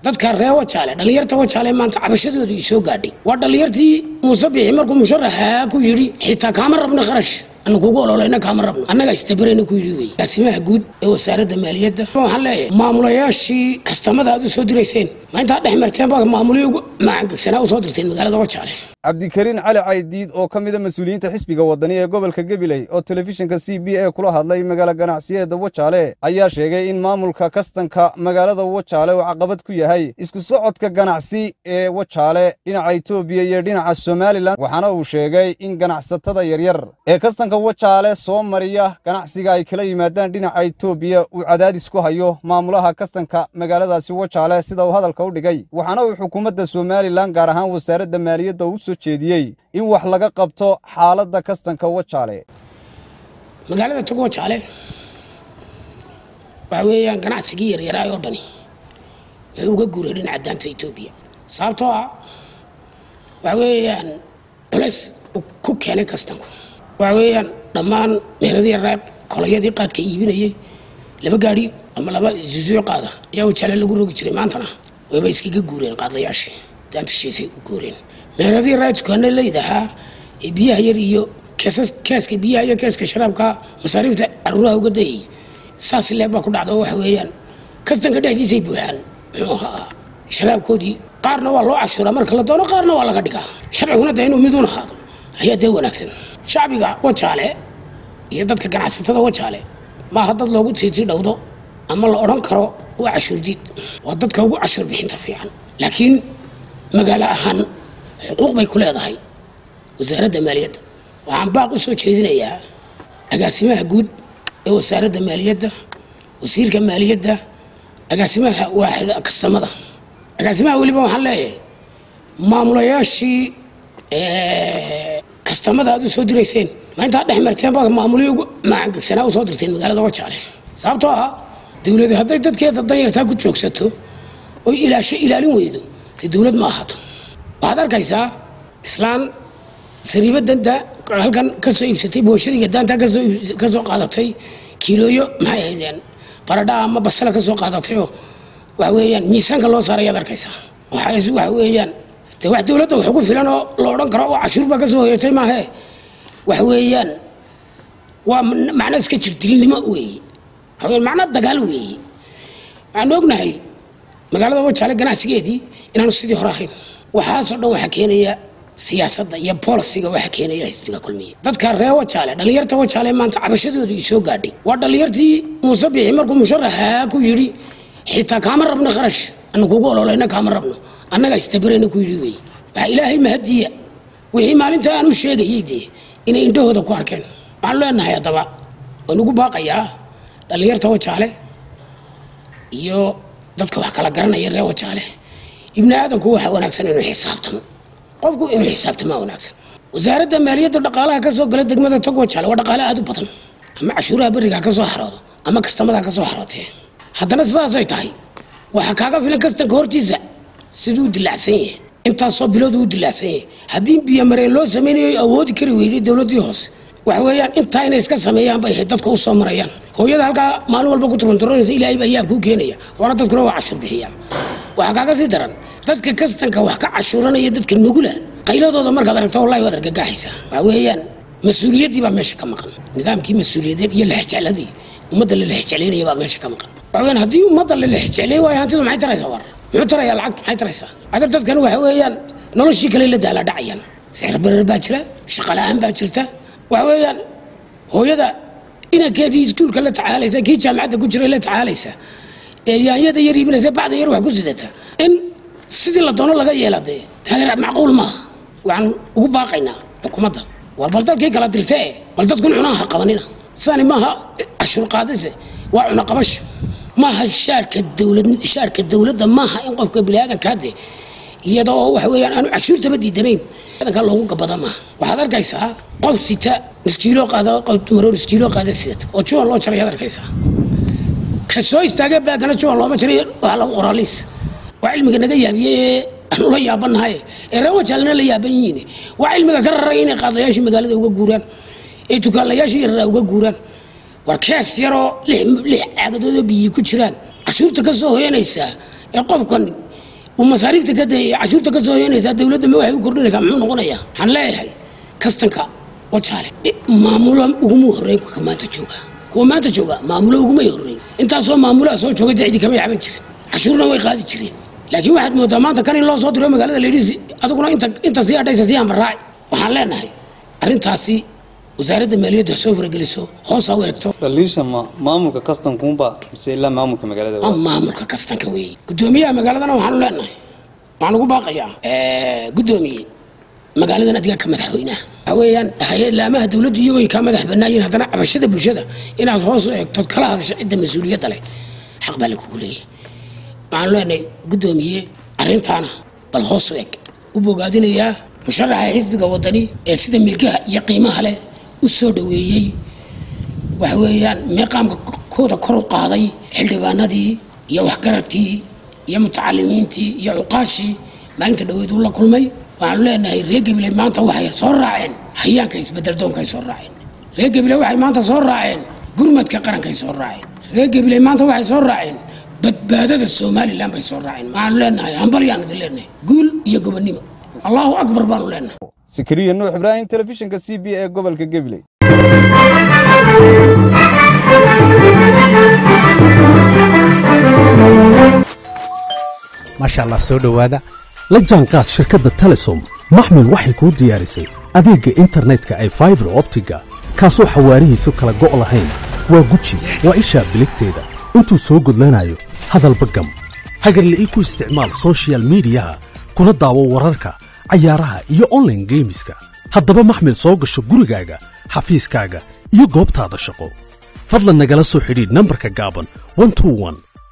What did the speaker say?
dadka ree wajaale dhallinyarta wajaale maanta cabashadoodu i soo gaadhay waa dhallinyartii muuse bixi markuu musharaxaa ku yidhi xitaa kaama rabno kharash ana kugu ololayna kaama rabno annaga istabarayna ku yidhi wey gaasimaha guud ee wasaaradda maaliyadda waxaan leeyahay maamulayaashii kastamada aad u soo dirayseen ma intaa dhex marteen baa maamulihii ugu macangegsanaa u soo dirteen magaalada wajaale cabdikariin cali caydiid oo ka mida mas-uuliyiinta xisbiga wadani ee gobolka gabiley oo telefishinka c b a kula hadlay magaala ganacsiyeeda wajaale ayaa sheegay in maamulka kastanka magaalada wajaale uu caqabad ku yahay isku socodka ganacsi ee wajaale dhinaca etoobiya iyo dhinaca somalilan waxaana uu sheegay in ganacsatada yaryar ee kastanka wajaale soo mariya ganacsiga ay kala yimaadaan dhinaca etoobiya uu cadaadis ku hayo maamulaha kastanka magaaladaasi wajaale sida uu hadalka u dhigay waxaana uu xukuumadda somalilan gaar ahaan wasaaradda maaliyadda u soo jeediyey in wax laga qabto xaaladda kastanka wajaale magaalada tog wajaale waxa weeyaan ganacsigii yaryaraay oo dhani wuxuu uga guuray dhinaca daanta etoobiya sababtoo ah waxa weeyaan culays uu ku keenay kastanku waxa weeyaan dhammaan meeradii yarraa kolayadii qaadka iibinayey laba gaadhi ama laba zuzuyo qaada ayaa wajaale lagu rogi jiray maantana wayba iskaga guureen qaadlayaashii daanta shisheysay u guureen meeradii raa dukaana laydahaa ee biyaha yar iyo keesas keeska biyaha iyo keeska sharaabka masaariifta caruuraha uga dayay saas leeg baa ku dhacda oo waxa weeyaan kastanka dhexdiisay buuxaan muxuu ahaa sharaabkoodii qaarna waa loo cashuuraa marka la doono qaarna waa laga dhigaa sharciguna dee inuu miduun ahaado ayaa dee wanaagsan shacbiga wajaale iyo dadka ganacsatada wajaale maaha dad loogu tiitii dhowdo ama la odhan karo waa cashuurdiid waa dadka ugu cashuur bixinta fiican laakiin magaalo ahaan xuquuq bay ku leedahay wasaaradda maaliyadda waxaan baaq u soo jeedinayaa agaasimaha guud ee wasaaradda maaliyadda wasiirka maaliyadda agaasimaha waaxda kastamada agaasimaha weliba waxaan leeyahay maamulayaashii kastamada aad u soo dirayseen ma intaa dhex marteen baa maamulihii ugu macangegsanaa u soo dirteen magaalada wajaale sababtoo ah dowladu hadday dadkeeda danyartaa ku joogsato oy ilaasho ilaalin weydo dee dowlad ma ahaato waxaad arkaysaa islaan sariiba danta halkan ka soo iibsatay booshariga daanta ka soo qaadatay kiilooyo maxay ahaydeen baradha ama basala ka soo qaadatayoo waxa weeyaan miisaanka loo saaray ayaad arkaysaa waxa weeyaan de wax dowladda wax ugu filan oo la odhan karo oo cashuur baa ka soo hoyatay maahe waxa weeyaan waa macno iska jir dilnimo weeye waxa weeyaan macno dagaal weeye waxaan ognahay magaalada wajaale ganacsigeedii inaanu sidii hore ahayn waxaasoo dhan waxaa keenaya siyaasadda iyo bolisiga waxaa keenaya xisbiga kulmiye dadka ree wajaale dhallinyarta wajaale maanta cabashadoodu i soo gaadhay waa dhallinyartii muuse bixi markuu musharaxaa ku yidhi xitaa kaama rabno kharash ana kugu ololayna kaama rabno annaga istabarayna ku yidhi wey waxaa ilaahay mahadiya wixii maalinta aan u sheegayay dee inay indhahooda ku arkeen waxaan leenahay haddaba waan ugu baaqayaa dhallinyarta wajaale iyo dadka wax kala garanaya ree wajaale ibni aadamku waxa wanaagsan inuu xisaabtamo qofku inuu xisaabtamaa wanaagsan wasaaradda maaliyadda dhaqaalaha ka soo gala degmada tog wajaale waa dhaqaale aad u badan ama cashuuraha beriga ka soo xaroodo ama kastamada ka soo xarootee haddana sidaasay tahay waxaa kaaga filan kastanka hortiisa siduu dilaacsan yahay intaasoo bilood uu dilaacsan yahay haddii biyomareen loo samaynayo awoodi kari weyday dowladdii hoose waxa weeyaan intaa inay iska sameeyaan bay ahayd dadka u soo marayaan hooyada halkaa maalin walba ku turunturanaysa ilaahay baa yaab kuu keenaya waana dadkuna waa cashuur bixiyaan waxaa kaaga sii daran dadka kastanka wax ka cashuuranaya dadka nugula qayladooda markaad aragto wallahi waad argagaxaysaa waxa weeyaan mas-uuliyaddii baa meesha ka maqan nidaamkii mas-uuliyadeed iyo lexjecladii ummadda la lexjeclaynaya baa meesha ka maqan waxa weeyaan haddii ummadda la lexjeclay waayo hantidu maxay taraysaa war muxuu tarayaa lacagtu maxay taraysaa adar dadkan waxa weeyaan noloshii kale la daala dhacayaan sixir barar baa jira shaqo la-aan baa jirta waxa weeyaan hooyada inankeedii iskuulka la tacaalaysa kii jaamacadda ku jiray la tacaalaysa ee yaanyada yar iibinaysa bacda yar wax ku sidata in sidii la doono laga yeela dee taadeer macquul maaha waxaan ugu baaqaynaa xukuumadda war bal dalkii kala dirte bal dadkun cunaha qabanina sidani maaha cashuur qaadise waa cuna qabasho maaha shaarka dowlad shaarka dowladda maaha in qofka biniaadankaa de iyadoo waxa weeyaan aanu cashuurtaba diidanayn adankaa loogu gabada maaha waxaad arkaysaa qof sita niskiiloo qaada qof dumaroo niskiiloo qaada sidata oo juwan loo jarayaad arkaysaa ka soo istaagee baagana juwan looma jaray waxaa lagu qoraa liis waa cilmiga naga yaabiyey ee aanu la yaabanahay ee reer wajaalna la yaaban yihiin waa cilmiga ka raray inay qaadayaashii magaalada uga guuraan ee dukaanlayaashii yarraa uga guuraan war kees yaroo lix caagadoodoo biyi ku jiraan cashuurta ka soo hoyanaysaa ee qofkan uu masaariifta ka dayay cashuurta ka soo yeynaysaa dowladda ma waxay u kordhinaysaa muxuu noqonayaa waxaan leeyahay kastanka wajaale maamulo uguma horreyn kuwa maanta jooga kuwa maanta jooga maamulo ugumay horreyn intaasoo maamulaha soo jooga dacdi kamay caban jirin cashuurna way qaadi jireen laakiin waxaad moodaa maanta kan in loo soo diro magaalada layidhi adiguna inta inta sii adhaysa sii ambaraaci waxaan leenahay arrintaasi wasaaradda maaliyaddu ha soo farageliso hoos ha u egto dhaliisha ma maamulka kastankuunba mise ilaa maamulka magaalada waa maamulka kastanka weeye guddoomiyaha magaaladana waxaanu leenahay waxaan ugu baaqayaa guddoomiye magaaladan adiga ka madaxweynaha waxa weeyaan hay-adlaamaha dowladdu iyagoy kaa madax bannaayiin haddana cabashada bulshada inaad hoos u eegtood kala hadasho cidda mas-uuliyadda leh xaq baa lakugu leeyahay waxaanu leenahay guddoomiye arrintaana bal hoos u eg u bogaadinayaa musharaxa xisbiga wadani ee sida milkaha iyo qiimaha leh u soo dhoweeyey waxa weeyaan meeqaamka kooda kor u qaaday xildhibaanadii iyo waxgaradkii iyo mutacalimiintii iyo cuqaashii maalinta dhaweed uu la kulmay waxaanu leenahay reer gabiley maanta waxay soo raaceen hayaanka isbedel doonkaay soo raaceen reer gabiley waxay maanta soo raaceen gurmadka qarankay soo raaceen reer gabiley maanta waxay soo raaceen badbaadada somalilan bay soo raaceen waxaanu leenahay hambalyaanu idin leenahay guul iyo gobonnimo allahu akbar baanu leenahay sikriya nuux ibraahim telefishinka c b ee gobolka gabiley maasha allah soo dhowaada la jaanqaad shirkadda telesom maxmil waxay kuu diyaarisay adeegga internetka ay faibar optiga kaasoo xawaarihiisu kala go' lahayn waa guji waa ishaa biligteeda intuu soo gudlanayo hadalba gam hagarle ii ku isticmaal sochial midiyaha kuna daawo wararka cayaaraha iyo onlaine geemiska haddaba maxmil soo gasho gurigaaga xafiiskaaga iyo goobtaada shaqo fadlan nagala soo xidhiidh nambarka gaaban